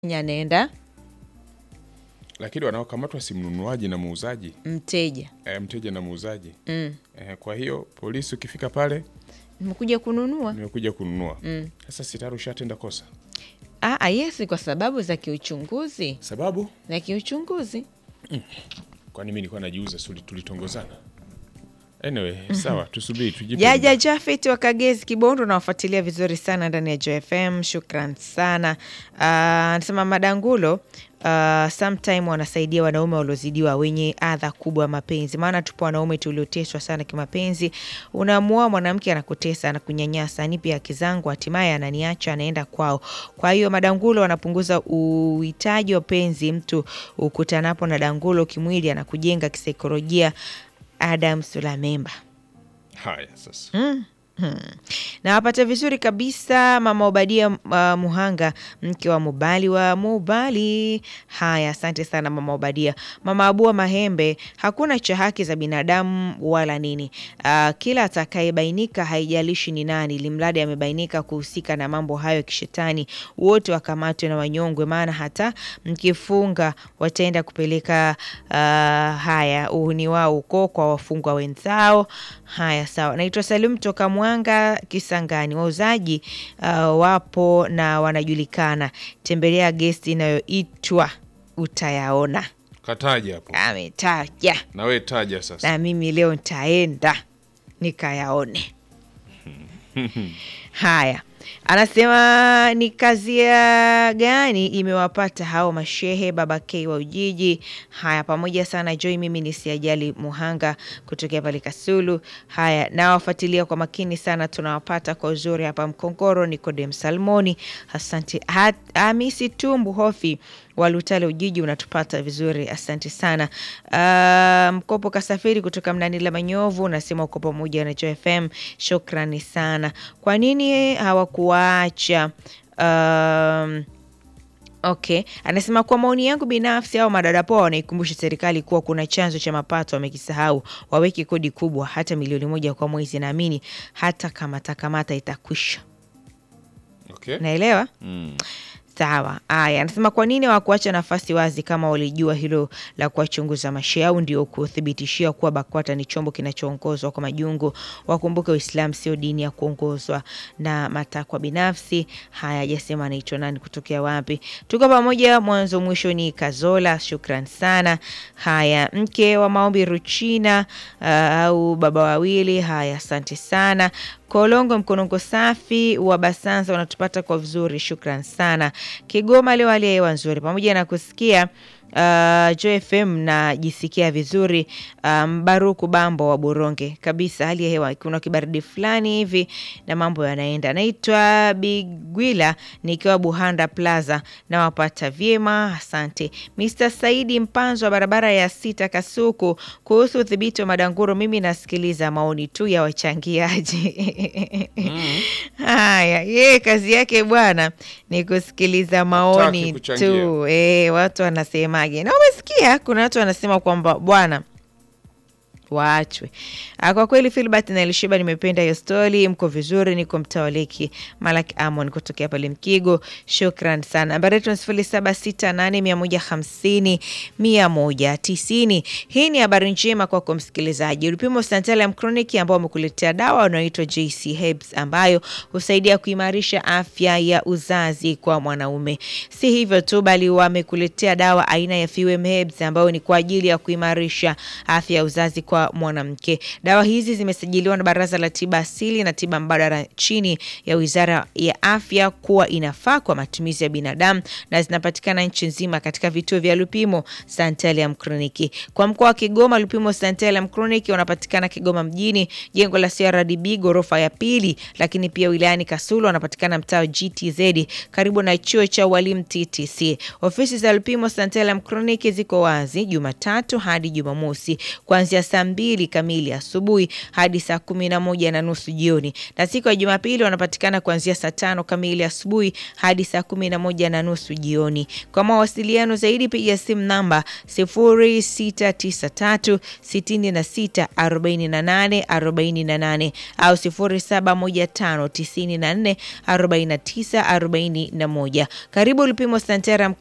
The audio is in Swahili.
anaenda lakini wanaokamatwa si mnunuaji na muuzaji mteja e, mteja na muuzaji mm. e, kwa hiyo polisi ukifika pale nimekuja kununua nimekuja kununua Mm. sasa sitari ushatenda kosa ah, ah, yes kwa sababu za kiuchunguzi sababu za kiuchunguzi kwani mi nilikuwa najiuza suli tulitongozana anyway sawa tusubiri tujipe Jaja muda. Jafet wa Kagezi Kibondo, nawafuatilia vizuri sana ndani ya JFM. Shukran sana. Ah, Anasema Madangulo Uh, sometime wanasaidia wanaume waliozidiwa wenye adha kubwa ya mapenzi, maana tupo wanaume tulioteswa sana kimapenzi. Unamuoa mwanamke anakutesa, anakunyanyasa, nipe haki zangu, hatimaye ananiacha, anaenda kwao. Kwa hiyo madangulo wanapunguza uhitaji wa penzi. Mtu ukutanapo na dangulo kimwili, anakujenga kisaikolojia. Adam Sulamemba haya sasa na wapata vizuri kabisa mama Obadia uh, Muhanga, mke wa Mubali wa Mubali. Haya, asante sana mama Obadia. Mama Abua Mahembe, hakuna cha haki za binadamu wala nini. Uh, kila atakayebainika, haijalishi ni nani, limradi amebainika kuhusika na mambo hayo ya kishetani, wote wakamatwe na wanyongwe, maana hata mkifunga wataenda kupeleka uh, haya uhuni wao huko kwa wafungwa wenzao. Haya, sawa. Naitwa Salim toka Mwanga Kisangani. Wauzaji uh, wapo na wanajulikana. Tembelea gesti inayoitwa utayaona. kataja hapo Ametaja na we taja sasa na mimi leo nitaenda nikayaone. Haya, anasema ni kazia gani imewapata hao mashehe baba K wa Ujiji? Haya, pamoja sana Joy, mimi ni siajali Muhanga kutokea pale Kasulu. Haya, nawafuatilia kwa makini sana, tunawapata kwa uzuri hapa Mkongoro. Nikodem Salmoni, asante. Ha- Hamisi Tumbu Hofi Walutale Ujiji, unatupata vizuri, asante sana. Uh, Mkopo Kasafiri kutoka Mnanila Manyovu unasema uko pamoja na Joy FM, shukrani sana. Kwa nini hawakuwaacha um, Okay, anasema kwa maoni yangu binafsi, au madadapoa wanaikumbusha serikali kuwa kuna chanzo cha mapato wamekisahau, waweke kodi kubwa, hata milioni moja kwa mwezi. Naamini hata kamata kamata itakwisha. okay. Naelewa. mm. Sawa. Aya, anasema kwa nini hawakuacha nafasi wazi kama walijua hilo la kuwachunguza mashehe au ndio kuthibitishia kuwa BAKWATA ni chombo kinachoongozwa kwa majungu. Wakumbuke Uislamu sio dini ya kuongozwa na matakwa binafsi. Haya, hajasema anaitwa nani, kutokea wapi. Tuko pamoja mwanzo mwisho. Ni Kazola, shukran sana. Haya, mke wa maombi Ruchina uh, au baba wawili. Haya, asante sana. Kolongo mkonongo safi wa Basanza unatupata kwa vizuri, shukran sana. Kigoma leo hali ya hewa nzuri, pamoja na kusikia uh, Joy FM najisikia vizuri. Uh, Mbaruku Bambo wa Boronge kabisa, hali ya hewa kuna kibaridi fulani hivi na mambo yanaenda. Naitwa Bigwila nikiwa Buhanda Plaza, nawapata vyema, asante. Mr Saidi Mpanzo wa barabara ya sita Kasuku, kuhusu udhibiti wa madanguro, mimi nasikiliza maoni tu ya wachangiaji Haya, yeye kazi yake bwana ni kusikiliza maoni kuchangia. tu. E, watu wanasemaje? Na umesikia kuna watu wanasema kwamba bwana waachwe. Ah, Kwa kweli Filbert na Elishiba, nimependa hiyo stori. Mko vizuri, niko mtaa wa Leki Malak Amon kutokea pale Mkigo. Shukran sana. Nambari yetu ni sifuri saba sita nane mia moja hamsini mia moja tisini. Hii ni habari njema kwako msikilizaji. Ulipimo Santalum Chronic ambao wamekuletea dawa unaoitwa JC Herbs ambayo husaidia kuimarisha afya ya uzazi kwa mwanaume. Si hivyo tu, bali wamekuletea dawa aina ya Fewem Herbs ambayo ni kwa ajili ya kuimarisha afya ya uzazi kwa mwanamke. Dawa hizi zimesajiliwa na Baraza la Tiba Asili na Tiba Mbadala chini ya Wizara ya Afya kuwa inafaa kwa matumizi ya binadamu na zinapatikana nchi nzima katika vituo vya Lupimo Santalum Chronic. Kwa mkoa wa Kigoma, Lupimo Santalum Chronic wanapatikana Kigoma mjini, jengo la CRDB ghorofa ya pili, lakini pia wilayani Kasulu wanapatikana mtaa wa GTZ karibu na chuo cha walimu TTC. Ofisi za Lupimo Santalum Chronic ziko wazi Jumatatu hadi Jumamosi kuanzia saa mbili kamili asubuhi hadi saa kumi na moja na nusu jioni, na siku ya Jumapili wanapatikana kuanzia saa tano kamili asubuhi hadi saa kumi na moja na nusu jioni. Kwa mawasiliano zaidi piga simu namba 0693 66 48 48 au 0715 94 49 41. Karibu Lupimo Santarum